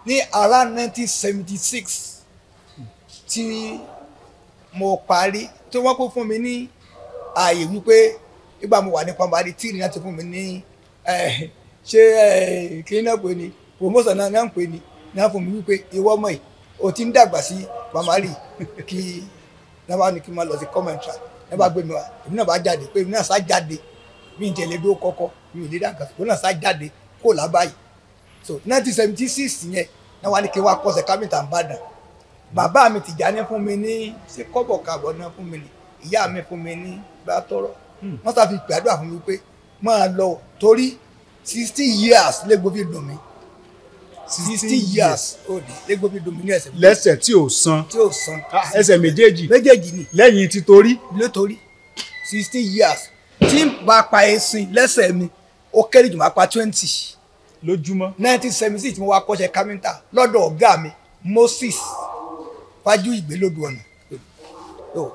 ní around nineteen seventy six tí mo parí tí wọ́n kó fún mi ní ààyè wípé nígbà mo wà ní pàmòbádé tí ìrìnà ti fún mi ní eh, ṣé eh, kí náà pè ní promotion náà náà ń pè ní náà fún mi wípé ìwọ ọmọ yìí o ti ń dàgbà sí pàmòbádé kí náà bá ní kí n máa lọ sí commentary náà bá gbé mi wá èmi náà bá jáde pé èmi náà sá jáde mi ń tẹ̀lé bí ó kọ́kọ́ mi ò lè dàgbà sí èmi náà sá jáde kó lábàáyé so nineteen seventy six yẹn náà wá ní kí n wá kọ́sẹ̀ kámẹ́ntà ń bàdàn bàbá mi Tìjàní fún mi ní ṣe kọ́bọ̀ kàbọ̀ náà fún mi ní ìyá mi fún mi ní bá tọrọ wọ́n sá fi gbàdúrà fún mi pé máa lọ torí sixty years légbó fi dùn mí sixty years ó di légbó fi dùn mí ní ẹsẹ̀ méjèèjì lẹ́sẹ̀ tí ò san tí ó san Ah, ẹsẹ̀ méjèèjì méjèèjì ni lẹ́yìn ti torí nítorí sixty years tí n bá pa ẹṣin lẹ́sẹ̀ mi ó kéré jù máa pa twenty lójúmọ́ nineteen seventy six mo wá kọ́ṣẹ́ kámẹ́ntà lọ́dọ̀ ọ̀gá mi Moses fájú ìgbélódù ọ̀nà tó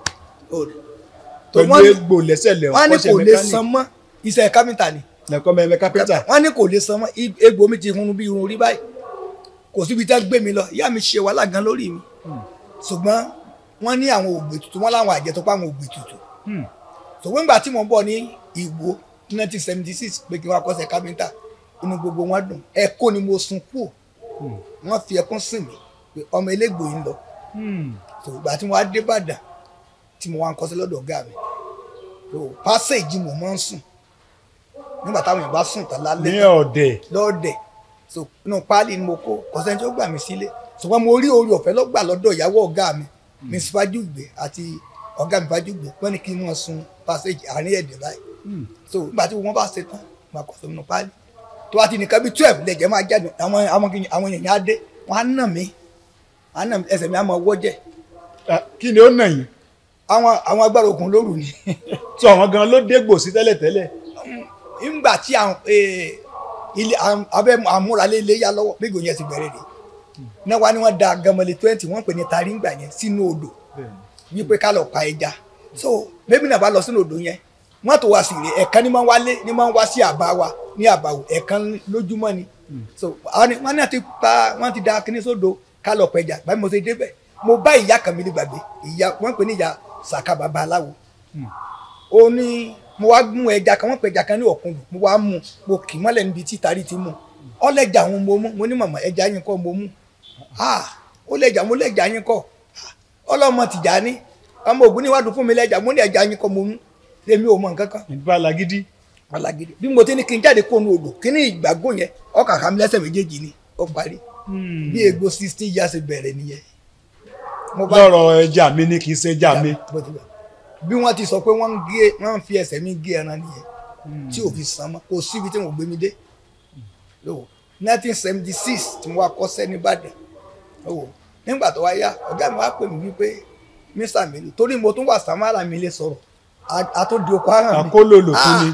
pẹ̀lú wọ́n ní- egbò lẹ́sẹ̀ lẹ̀ wọ́n ní ọ̀kọ́ṣẹ́ kò lè mẹkáníìkì san mọ́ iṣẹ́ kámẹ́ntà ni lẹ́kọ́ mẹ́mẹ́ kápẹ́ntà wọ́n ní kò lè san mọ́ i- egbò mi ti hun bí irun orí báyìí kò síbi tá gbé mi lọ ìyá mi ṣe wàhálà gan lórí mi ṣùgbọ́n wọ́n ní àwọn ògbè tuntun wọ́n láwọn àjẹ tó pa àwọn ògbè tuntun Hmm. ṣùgbọ́n nígbà tí mo ń bọ̀ ní Ìwó nineteen seventy six pé kí n wá kọ́ṣẹ́ kámẹ́ntà inú gbogbo wọn dùn ẹ̀kọ́ ni mo sun kú wọ́n fi ẹkún sìn mí pé ọmọ elégbò yìí ń lọ Hmm. so ìgbà tí mo wá dé Ìbàdàn tí mo wá ń kọ́ṣẹ́ lọ́dọ̀ ọ̀gá mi so passage mo máa ń sùn nígbà táwọn èèyàn bá sùn tán lálẹ́ ní tán ọ̀dẹ̀ lọ́ọ̀dẹ̀ so inú páálí ni mo kó kọ́sẹ́ tí ó gbà mí sílé ṣùgbọ́n mo rí orí ọ̀fẹ́ lọ́gbà lọ́dọ̀ ìyàwó ọ̀gá mi miss fajugbe àti ọ̀gá mi fajugbe wọ́n ní kí wọ́n sun passage àárín ẹ̀dẹ̀ báyìí so nígbà tí wọ́n bá ṣe tán máa kọ́ sínú páálí tó bá ti nìkan bí twelve lẹ̀jẹ̀ máa jáde àwọn àwọn kìnyìn- àwọn èèyàn á dé wọ́n á nà mí á nà mí ẹsẹ̀ mi á máa wọ́jẹ̀ Ah, kí ni ó nà yín àwọn àwọn agbára òkun lóru ni tí àwọn gan ló dégbò sí tẹ́lẹ̀tẹ́lẹ̀ nígbà tí àwọn eh, ilé àwọn- abẹ́ àmúralé ilé yá lọ́wọ́ bí gòyìn ti bẹ̀rẹ̀ rè náà wá ní wọ́n da gamale twenty wọ́n pè ní taringbà yẹn sínú odò wípé ká lọ pa ẹja so bébí náà bá lọ sínú odò yẹn wọ́n tó wá sí rè ẹ̀kan ní máa ń wálé ní máa ń wá sí àbá wa ní àbáwò ẹ̀kan lójúmọ́ ni so àwọn ni- wọ́n náà ti pa wọ́n ti da kíní sódò ká lọ pa ẹja báyìí mo ṣe débẹ̀ mo bá ìyá kan mi ní gbàgbé ìyá wọ́n pè ní ìyá sàkà bàbá aláwo ó ní mo wá mú ẹja kan wọ́n pè ẹja kan ní ọ̀kúndùn mo wá mú mo kì í mọ́lẹ̀ níbi tí tari ti mú ọlẹ́jà òun mo mú mo ní màmá ẹja yín kọ́ mo mú ah ó lẹ́jà mo lẹ́jà yín kọ́ Ah, ọlọ́mọ Tìjàní ọmọ ògùn níwádùú fún mi lẹ́jà mo ní ẹja yín kọ́ mo mú èmi ò mọ nǹkan kan ìbá lagidi alágídí bí mo ti ní kí n jáde kó nu odò kí ní ìgbàgbọ́ yẹn ọkà kà mí lẹ́sẹ̀ méjèèjì ni ó parí bí egbò sixteen years bẹ̀rẹ̀ nìyẹn mo bá lọ́rọ̀ ẹja mi ní kì í ṣe ẹja mi bó ti wà. bí wọ́n ti sọ pé wọ́n ń gé wọ́n ń fi ẹsẹ̀ mi gé ẹran nìyẹn tí ò fi san mọ́ kò síbi tí wọ́n gbé mi dé lówó nineteen seventy six tí mo wá kọ́ṣẹ́ nìbàdàn lówó nígbà tó wá yá ọ̀gá mi wá pè mí wípé mr milu torí mo tún wà samara mi lè sọ̀rọ̀ a- a tó di oko ara mi Akólòlò tún ni.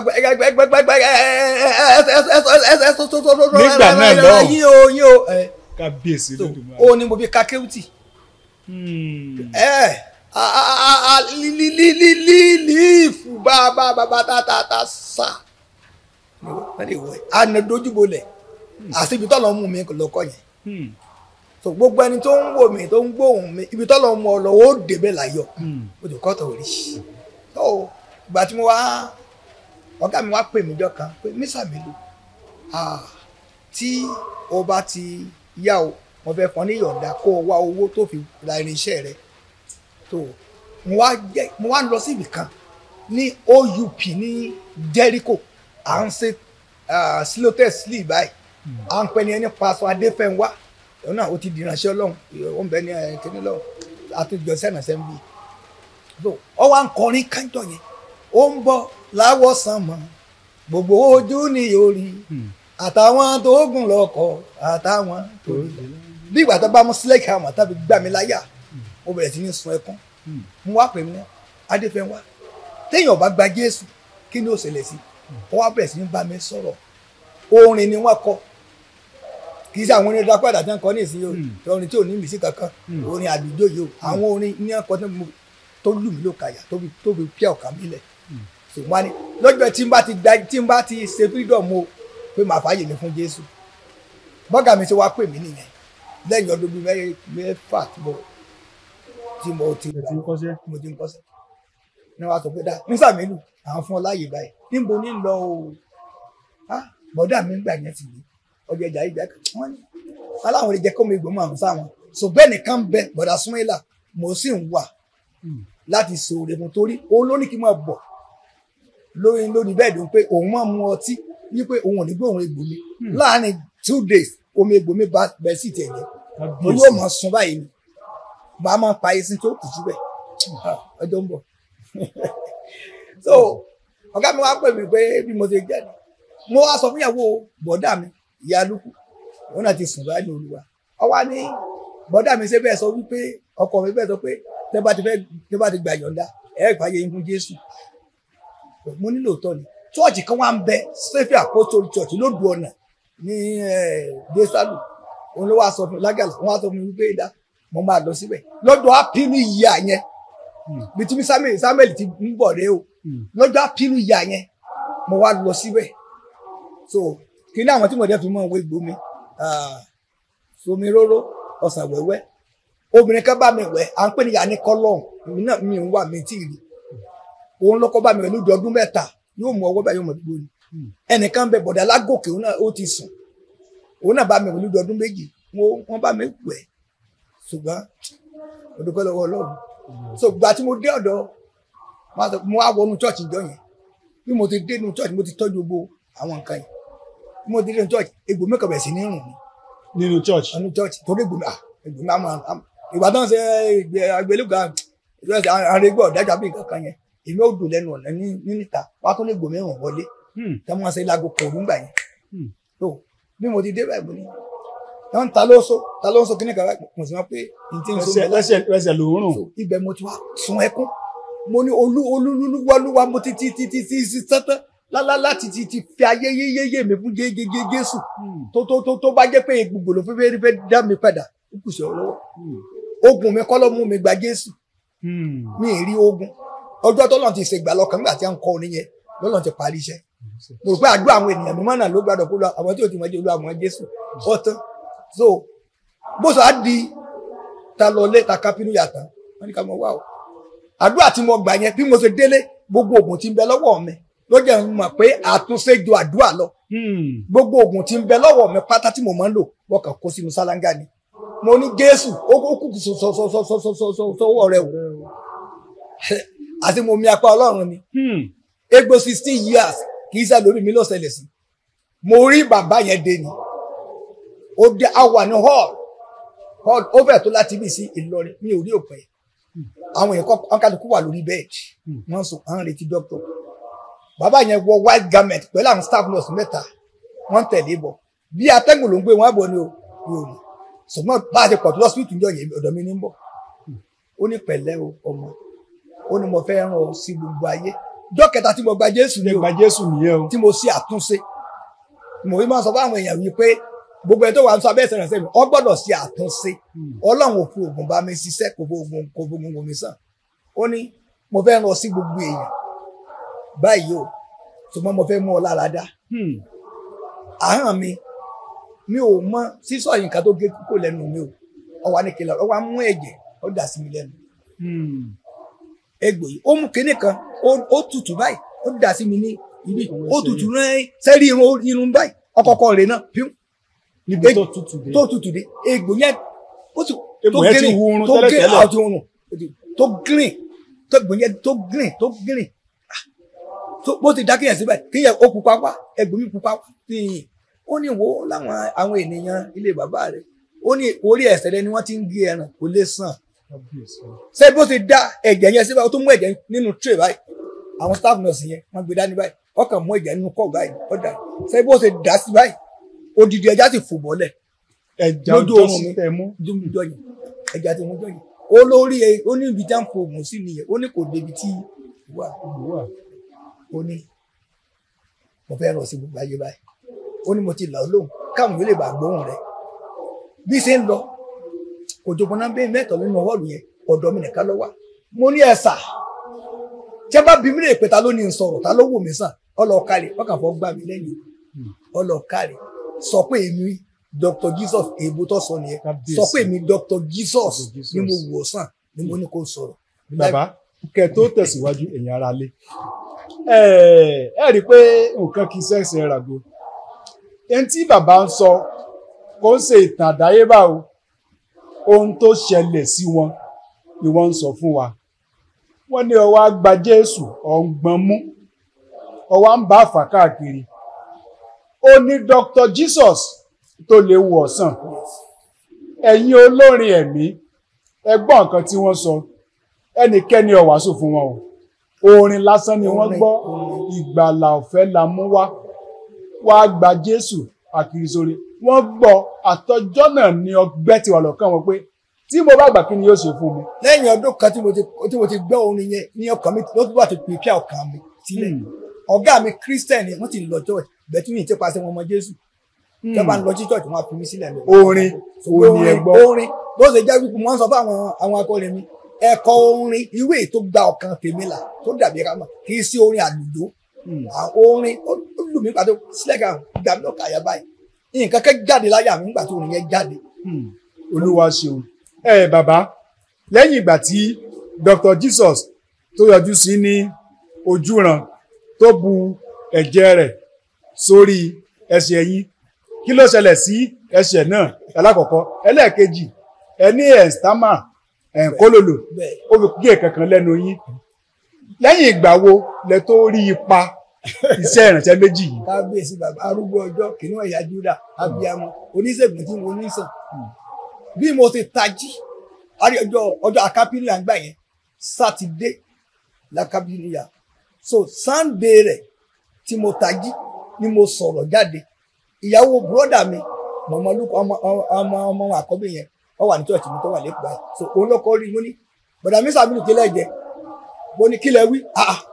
Nígbà náà lọ́hùn. yín o yín o ẹ kábíyèsí so lódùmarè. ó ní mo fi ka kéwùtì Hmm. ẹ a a a a li li li li li líìfù bá bá bá bá tá tá tá sà wọ́n lè wọ̀ ẹ́ àná dojúbolẹ̀ àti ibi tọ́lọ̀ mú mi lọ́kọ̀ yẹn Hmm. so gbogbo ẹni tó ń wò mí tó ń gbóhùn mi ibi tọ́lọ̀ mú ọ lọ ó débẹ̀ láyọ̀ Hmm. o jù kọ́tọ̀ rí so ìgbà tí mo wá ọ̀gá mi wá pè mí jọ kan pé mísà mi lò ah, tí o bá ti yá o mo fẹ́ fọ́n ní yọ̀ǹda kó o wá owó tó fi ra irinṣẹ́ rẹ tó mo wá jẹ́ mo wá lọ sí ibì kan ní OUP ní Jericho à ń ṣe ah, slotes sleeve báyìí à ń pẹ́ ní ẹni paṣọ adéfẹ́nwá òun náà ó ti di ìránṣẹ́ ọlọ́run ó ń bẹ ní ẹ̀ kíní lọ́run àtúnjọ sẹ́nà sẹ́ńbì so ọ wá ń kọrin kájọ yẹn ó ń bọ̀ láwọ̀sán mọ́ gbogbo ojú ni yóò rí àtàwọn tó gùn lọ́kọ̀ àtàwọn tó rí bí ìgbà tó bá mú sílẹ̀kì àmọ́ tàbí gbà mí láyà mo bẹ̀rẹ̀ sí ní sun ẹkún mo wá pè mí ní adéfẹ́wá téèyàn bá gba jésù kí ni ó ṣẹlẹ̀ sí ó wá bẹ̀rẹ̀ sí ní bá mi sọ̀rọ̀ orin ni wọ́n kọ kì í ṣe àwọn orin dápàdà tí wọ́n kọ ní ìsinyìí o tí orin tí ò ní ìmísí kankan orin àdúgbò yìí o àwọn orin ní ẹ̀kọ́ tí mo tó lù mí ló kàyà tó fi tó fi píà ọ̀kà mi lẹ̀ ṣùgbọ́n ni lọ́jọ́ tí n bá ti da tí n bá ti ṣe freedom o pé màá fààyè mi fún Jésù bọ́gà mi ti wá pè mí nìyẹn lẹ́yìn ọdún bíi mẹ́- mẹ́fà tí mo tí mo ti ẹ ti ń kọ́ṣẹ́. mo ti ń kọ́sẹ̀ ní wàá sọ pé dá nísà mélòó àwọn fún ọ láàyè báyìí níbo ní lọ o ah bọ́dà mi ń gbà yẹn ti ní ọjà ìjà ìjà kan wọ́n ní aláwọn lè jẹ́ kó mi gbòmọ̀ àwọn sáwọn ṣùgbọ́n ẹnìkan ń bẹ bọ̀dà súnmọ́lá mo sì ń wà Hmm. láti sòrè fún torí òun ló ní kí n máa bọ̀ lórí lórí bẹ́ẹ̀dì pé òun máa mu ọtí ní pé òun ò ní gbé òun egbò mi Hmm. láàárín two days omi egbò mi bá bẹ́ẹ̀ sì tẹ̀ jẹ́ mo Kábíyèsí. yóò máa sun báyìí ni màá máa pa esin tó kù síbẹ̀ Ah, ọjọ́ ń bọ̀ so ọ̀gá mi wá pè mí pé bí mo ṣe jẹ́ ni mo wá sọ fún ìyàwó bọ̀dá mi ìyá lukú òun náà ti sùn báyìí ní olúwa ọwá ní bọ̀dá mi ṣe bẹ́ẹ̀ sọ wípé ọkọ mi bẹ́ẹ̀ sọ pé tẹ́ bá ti fẹ́ tẹ́ bá ti gbà yọ̀ǹda ẹ̀ fàyè yín fún Jésù mo nílò tọ́ ni chọ́ọ̀chì kan wá ń bẹ Safe Apostolic Church lódù ọ̀nà ní desalu òun ló wá sọ fún mi lágàlà wọn wá sọ fún mi wípé dá mo máa lọ síbẹ̀ lọ́dọ̀ ápínú ìyá yẹn Hmm. bí tí Samuel Samuel ti ń bọ̀ rẹ o Hmm. lọ́jọ́ ápínú ìyá yẹn mo wá lọ síbẹ̀ so kí ní àwọn tí mo dẹ́ fi mọ́ òwe gbómi somi róró ọ̀sán wẹ́wẹ́ obìnrin kan bá mi wẹ̀ à ń pè ní yanni kọ́lọ́ọ̀n èmi náà mi ń wà mí tí ì rí òun lọ́kọ́ bá mi wẹ̀ lójú ọdún mẹ́ta yóò mú ọwọ́ bá yóò mọ̀ gbogbo ni Hmm. ẹnìkan bẹ bọ̀dà lágòkè òun náà ó ti sùn òun náà bá mi wẹ̀ lójú ọdún méjì wọ́n wọ́n bá mi wẹ̀ ṣùgbọ́n mo dúpẹ́ lọ́wọ́ Ọlọ́run so gbà tí mo dé ọ̀dọ̀ wọn sọ- mo wá wọnú church ìjọ yẹn bí mo ti dé inú church mo ti tọ́jú gbogbo àwọn nǹkan yẹn bí mo ti dé inú church egbò mi kàn bẹ̀ sí ní rùn mí nínú church. ọdún church torí egbò mi ah egbò mi àmọ́ àmọ́ ìgbà tó ń ṣe ìgbé agbélébùgbà àrègbè ọ̀dájà bí nǹkan kan yẹn èmi ò dùn lẹ́nu ọ̀nà ní ní níta wá tó ní egbò mi rùn wọlé Hmm. tí wọ́n ṣe láago kòrú gbà yẹn Hmm. tó bí mo ti dé báyìí mo ní wọ́n ta ló so ta ló so kíní kan báyìí mo sì mọ̀ pé n ti ń so ẹsẹ̀ bẹ́ẹ̀ ẹsẹ̀ ẹsẹ̀ ló ń rùn. so ibẹ̀ mo ti wá sun ẹkún mo ní olú olúluwalúwa mo ti ti ti ti ti ti tẹ́tẹ́ lálá láti ti ti fi ayé yéyéyé mi fún jégéjé Jésù Hmm. tó tó tó tó bá jẹ́ pé gbogbo ló fẹ́ fẹ́ dá mi padà ó kù sí ọ lọ́wọ́ Hmm. ogun mi kọ́ ló mú mi gba Jésù Hmm. mi ì rí ogun ọjọ́ tọ́lọ́run ti ṣègbà lọ́kàn nígbà tí a ń kọ́ orin yẹn lọ́lọ́run ti parí iṣẹ́ mo rò pé àdúrà àwọn ènìyàn mímọ́ náà ló gbàdọ̀ kó lọ àwọn tí ò ti mọ̀ jẹ́ olú àwọn Jésù ọ̀tán so bó sọ á di ta lọ lé ta kápínú yàtọ̀ wọ́n ní ká mọ̀ wá o àdúrà tí mo gbà yẹn bí mo ṣe délé gbogbo oògùn tí ń bẹ lọ́wọ́ mi ló jẹ́ n mọ̀ pé àtúnṣe ju àdúrà lọ Hmm. gbogbo oògùn tí ń bẹ lọ́wọ́ mi pátá tí mo máa ń lò wọ́n kàn kó sínú sálángà ni mo ní Jésù ó ó kù sọ́wọ́ rẹ o àti mo mi apá Ọlọ́run ni Hmm. egbò sixteen years kì í ṣe lórí mi ló ṣẹlẹ̀ sí mo rí bàbá yẹn dé ni ó dé a wà ní hall hall ó fẹ́ tó láti bí sí Ìlọrin mi ò rí òpin àwọn èèyàn kọ́ ọ̀kadùkú wà lórí bẹ́ẹ̀dì Hmm. wọ́n sùn à ń retí doctor bàbá yẹn wọ white garment pẹ̀lú àwọn staff nurse mẹ́ta wọ́n tẹ̀lé bọ̀ bí atẹ́gùn ló ń gbé wọn bọ̀ ni o mi ò ní ṣùgbọ́n bá a ti pọ̀ tó lọ́sibítù ń jọ yẹn ọ̀dọ̀ mi ní ń bọ̀ ó ní pẹ̀lẹ́ o ọmọ ó ní mo fẹ́ rán ọ sí gbogbo ayé ọjọ́ kẹta tí mo gba Jésù ni Ṣé o gba Jésù nìyẹn o. tí mo ṣe àtúnṣe mo fi máa sọ fún àwọn èèyàn wípé gbogbo ẹni tó wà ń sọ abẹ́sẹ̀ rẹ̀ sẹ́mi ọ gbọ́dọ̀ ṣe àtúnṣe Hmm. ọlọ́run ò fi oògùn bá mi ṣiṣẹ́ kò fún oògùn kò fún oògùn mi sàn ó ní mo fẹ́ rán ọ sí gbogbo èèyàn báyìí o ṣùgbọ́n mo fẹ́ mú ọ lára dá Hmm. àhán mi mi ò mọ sísọ yìí nǹkan tó gé kúkò lẹ́nu mi o ọwọ́ ní kìlọ̀ ọwọ́ á mú ẹ̀jẹ̀ ó dà sí mi lẹ́nu Hmm. egbò yìí ó mú kinní kan ó ó tutù báyìí ó dà sí mi ní ibi Ọwọ́ ó ẹsẹ̀ tutù rán sẹ́rí irun irun báyìí ọkọ̀ọ̀kọ̀ rẹ̀ náà píú Níbi Eg- tó tutù dé. tó tutù dé egbò yẹn ó sì Egbò yẹn ti hu irun tó green tẹ́lẹ̀tẹ́lẹ̀. out irun tó green tó egbò yẹn tó green tó green Ah, tó bó ti dákẹ́yàn síbẹ̀ kíyàn ó pupa wá egbò mi pupa wá nìyí ó ní wo láwọn àwọn ènìyàn ilé bàbá rẹ̀ ó ní orí ẹsẹ̀ rẹ̀ ni wọ́n ti ń gé ẹran kò lè sàn Kábíyèsí. ṣé bó ti dá ẹ̀jẹ̀ yẹn síbẹ̀ ó tún mú ẹ̀jẹ̀ nínú tray báyìí àwọn staff nurse yẹn wọ́n gbé dání báyìí wọ́n kàn mú ẹ̀jẹ̀ nínú kọ́ọ̀ báyìí ó dà ṣé bó ti dá sí báyìí odidi ẹja ti fò bọ́lẹ̀ Ẹja Lójú ojú oorun sí mi. tẹ mú. jọ yẹn ẹja ti mú jọ yẹn ó lórí ẹ ó ní ibi tí wọ́n fò mù sí nìyẹn ó ní kò débi tí wà Wà. ó ní mo fẹ́ rọ̀ sí gbogbo ayé báyìí ó ní mo ti là ó lóhùn káwọn yóò lè bá gbóhùn rẹ̀ bí ṣe ń lọ kò jọ̀gbọ́n náà bẹ́ẹ̀ mẹ́tọ̀ nínú hall yẹn ọ̀dọ̀ mi nìkan ló wà mo ní ẹ̀sà tí a bá bí mi lè pè ta ló ní n sọ̀rọ̀ ta ló wò mí sàn ọlọ́ọ̀kárì wọ́n kàn fọ́ gbà mí lẹ́yìn ọlọ́ọ̀kárì sọ pé èmi dr jesus èèbó tó sọ nìyẹn Kábíyèsí. sọ pé mi dr jesus Dr. Jesus. ni mo wò sàn ni mo ní kó sọ̀rọ̀. bàbá kẹ tó tẹ̀síwájú ẹ̀yin ara lé ẹ ẹ rí i pé nǹkan kì í ṣẹ̀ṣẹ̀ ràgó ẹni tí bàbá ń sọ kò ń ṣe ìtàn àdáyébá o ohun tó ṣẹlẹ̀ sí wọn ni wọ́n ń sọ fún wa wọ́n ní ọwọ́ àgbà jésù ọ̀ngbọ̀n mú ọwọ́ ń bá àfà káàkiri ó ní dr jesus tó lè wò ọ̀sán ẹ̀yin olórin ẹ̀mí ẹ gbọ́ nǹkan tí wọ́n sọ ẹnikẹ́ni ò wàásù fún wọn o orin lásán ni wọ́n Orin, gbọ́ orin. ìgbàlà ọ̀fẹ́ la mú wá wá gba jésù àkìrìsóre wọ́n gbọ́ àtọjọ́ náà ni ọgbẹ́ ti wà lọ́kàn wọn pé tí mo bá gbà kí ni yóò ṣe fún mi. lẹ́yìn ọdún kan tí mo ti tí mo ti gbọ́ orin yẹn ní ọkàn mi ló tún bá ti pèpè ọkàn mi sílẹ̀ ọ̀gá mi christian ni wọ́n ti lọ church bẹ́ẹ̀ tí mi ti pàṣẹ wọn mọ jésù tí wọ́n bá ń lọ sí church wọ́n á fi mí sílẹ̀ lọ. orin orin ẹ gbọ́ orin bó ṣe jẹ́ wípé wọ́n sọ fún àwọn àwọn akọrin mi ẹ̀kọ́ orin ìwé tó gba ọkàn tèmi là tó dàbí ká mọ̀ kì í sí orin àlùjọ Hmm. àwọn orin ó ó lù mí pàtó sílẹ̀ kan gbà mí lọ́kà yà báyìí nǹkan kẹ́ jáde láyà mi nígbà tí orin yẹn jáde Hmm. olúwa ṣeun ẹ bàbá lẹ́yìn ìgbà tí dr jesus tó yọjú sí ní ojúran tó bu ẹ̀jẹ̀ rẹ̀ sórí ẹsẹ̀ yín kí ló ṣẹlẹ̀ sí ẹsẹ̀ náà alákọ̀ọ́kọ́ ẹlẹ́ẹ̀kejì ẹ ní ẹ̀ńtámà ẹ̀ńkólòlò bẹ́ẹ̀ ó fi gé kankan lẹ́nu yín lẹ́yìn ìgbà wo lẹ tó rí ipa iṣẹ́ ìrànṣẹ́ méjì yìí kábíyèsí bàbá arúgbó ọjọ́ kìnìún ẹ̀yà júdà abiyamọ oníṣègùn tí mo ní sàn bí mo ti tají àrí ọjọ́ ọjọ́ akápílíà ń gbà yẹn sátidé lákápílíà so sànńdé rẹ̀ tí mo tají ni mo sọ̀rọ̀ jáde ìyàwó bùrọ́dà mi mọ̀mọ́lúkọ ọmọ ọmọ ọmọ àkọ́bí yẹn wọ́n wà ní church mi tó wà lẹ́kọ̀ọ́ báyìí so òun lọ́kọ́ rí mo ní bọ̀dà mi sàbílù kílẹ̀ jẹ mo ní kílẹ̀ wí ah ah.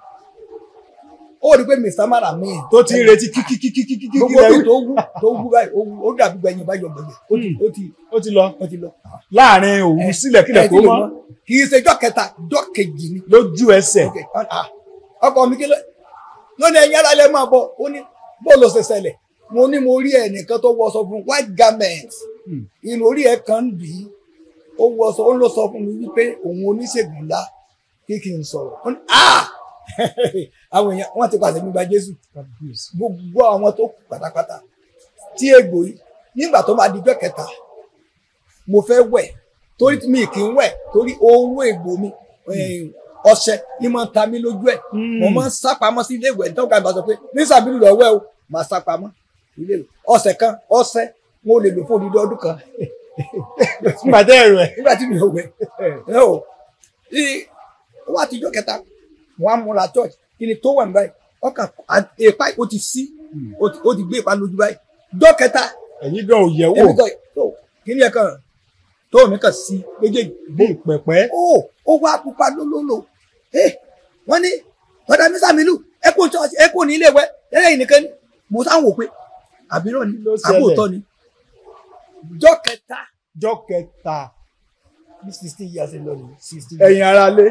ó rí i pé mr mara mi tó ti ń retí kíkíkíkíkíkí gbogbo bí tó wú tó wú báyìí ó wú ó dàbí gbẹ̀yìn bá yọ gbẹ̀gbẹ̀ ó ti ó ti ó ti lọ ó ti lọ. láàrin òun sílẹ̀ kílẹ̀ Ẹ tó ti lè mọ́ mọ̀. kì í ṣe jọ́ kẹta jọ́ kejì ni. lójú ẹsẹ̀ Ok, ah, ọkọ mi kí ló lónìí ẹ̀yin ara lẹ máa bọ̀ ó ní bóòlù ṣe ṣẹlẹ̀ mo ní mo rí ẹnìkan tó wọṣọ fún white garment Hmm. inú orí ẹ̀ kan ń bì í ó wọṣọ ó ló sọ fún mi wípé òun oníṣègùn ńlá kí kí n sọ̀rọ̀ ó ní ah àwọn èèyàn wọ́n ti pàṣẹ mi gba Jésù gbogbo àwọn tó kù pátápátá tí egbò yìí nígbà tó máa dijọ́ kẹta mo fẹ́ wẹ̀ torí mi kì í wẹ̀ torí oró egbò mi eh, ọṣẹ ni máa ń ta mí lójú ẹ̀ mo máa ń sá pamọ́ sí ilé ìwẹ̀ nítorí ká bá sọ pé ní sàbílù lọ wẹ̀ o máa sá pamọ́ ilé ìwẹ̀ ọ̀sẹ̀ kan ọṣẹ mo lè lò fún odidi ọdún kan pàdé ẹ̀rọ ẹ̀ nígbà tí mi ò wẹ̀ ẹ o tí ó wà tíjọ́ kẹta mo á múra church kí ni tó wà ní báyìí ọkàn èèpá ó ti sí ó ti- ó ti gbé ìpá lójú báyìí jọ́ kẹta ẹ̀yin gan ò yẹ̀ wò èmi kan tó kí ni ẹ kàn tó mi kàn sí méjèèjì bí ìpẹ̀pẹ́ ó ó wá pupa lólólo ẹ wọ́n ní bọ́dà mi sàmìlù ẹ kò church ẹ kò ní ilé wẹ ẹlẹ́yìn nìkan ni mo sáwọn wò pé àbírọ̀ ni Ló ṣẹlẹ̀. àbóòtọ́ ni jọ́ kẹta jọ kẹta ní sixteen years ago ni sixteen ẹ̀yin ara lé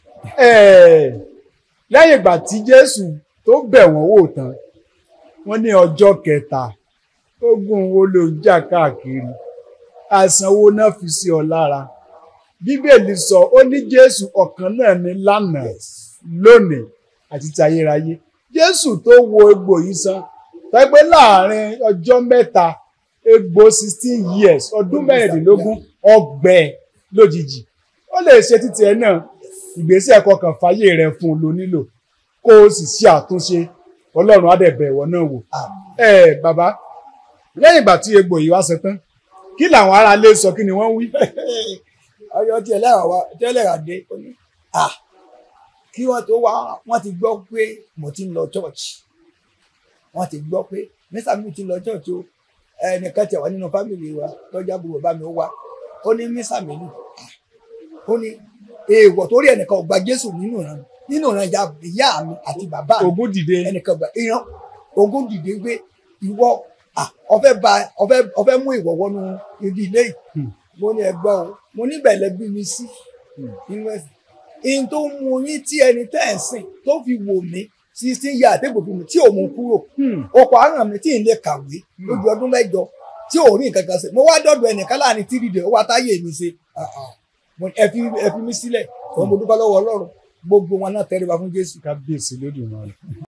ẹ̀, lẹ́yìn ìgbà tí Jésù tó bẹ̀ wọ́n wò tán wọ́n ní ọjọ́ kẹta ogun wo ló ń jà káàkiri àìsàn wo náà fi sí ọ lára bíbélì sọ ó ní Jésù ọ̀kan náà ní lánàá lónìí àti ti ayérayé Jésù tó wo egbò yìí sàn pẹ́pẹ́ láàrin ọjọ́ mẹ́ta egbò sixteen years ọdún mẹ́rìndínlógún ọgbẹ́ lójijì ó lè ṣe títí ẹ náà ìgbésẹ̀ kọkàn fàyè rẹ fún un ló nílò kó o sì ṣe àtúnṣe ọlọ́run á dẹ̀ bẹ̀ ìwọ náà wò. ẹ bàbá lẹ́yìn ìgbà tí egbò yìí wá ṣe tán kí làwọn ará ilé sọ kí ni wọ́n wí. ọyọ tí ẹlẹ́rà wa tí ẹlẹ́rà dé ó ní à kí wọ́n tó wá wọ́n ti gbọ́ pé mo ti ń lọ church wọ́n ti gbọ́ pé mẹ́sà mi ti lọ church o ẹnìkan tẹ̀ wá nínú fámìlì wa lọ́jà bùbọ̀ bá mi ó wá ó ní mẹ́sà mi lù ó ní èèwọ̀ torí ẹnìkan ò gba Jésù nínú ìran nínú ìran ìyá ìyá mi àti bàbá mi ògún dìde ẹnìkan gba ìran ogún dìde pé ìwọ à ọfẹ ba ọfẹ ọfẹ mú ìwọ wọnú ibi ilé yìí Hmm. mo ní ẹgbẹ́ o mo níbẹ̀ lẹ bí mi sí Hmm. nínú ẹ̀sìn ihun tó mú yín tí ẹni tẹ́ ẹ̀ sìn tó fi wò mí sixteen years àtẹ́gbò fún mi tí ò mú kúrò Hmm. ọkọ̀ àrùn mi tí ì lè kàwé lójú ọdún mẹ́jọ tí ò rí nǹkan kan ṣe mo wá dọ̀dọ̀ ẹnìkan láàrin three days ó wá táyé mi ṣe Ah, ah. Mo ní, ẹ fi ẹ fi mí sílẹ̀ òun mo dúpẹ́ lọ́wọ́ ọlọ́run gbogbo wọn náà tẹríba fún jésù kábíyèsí lódì náà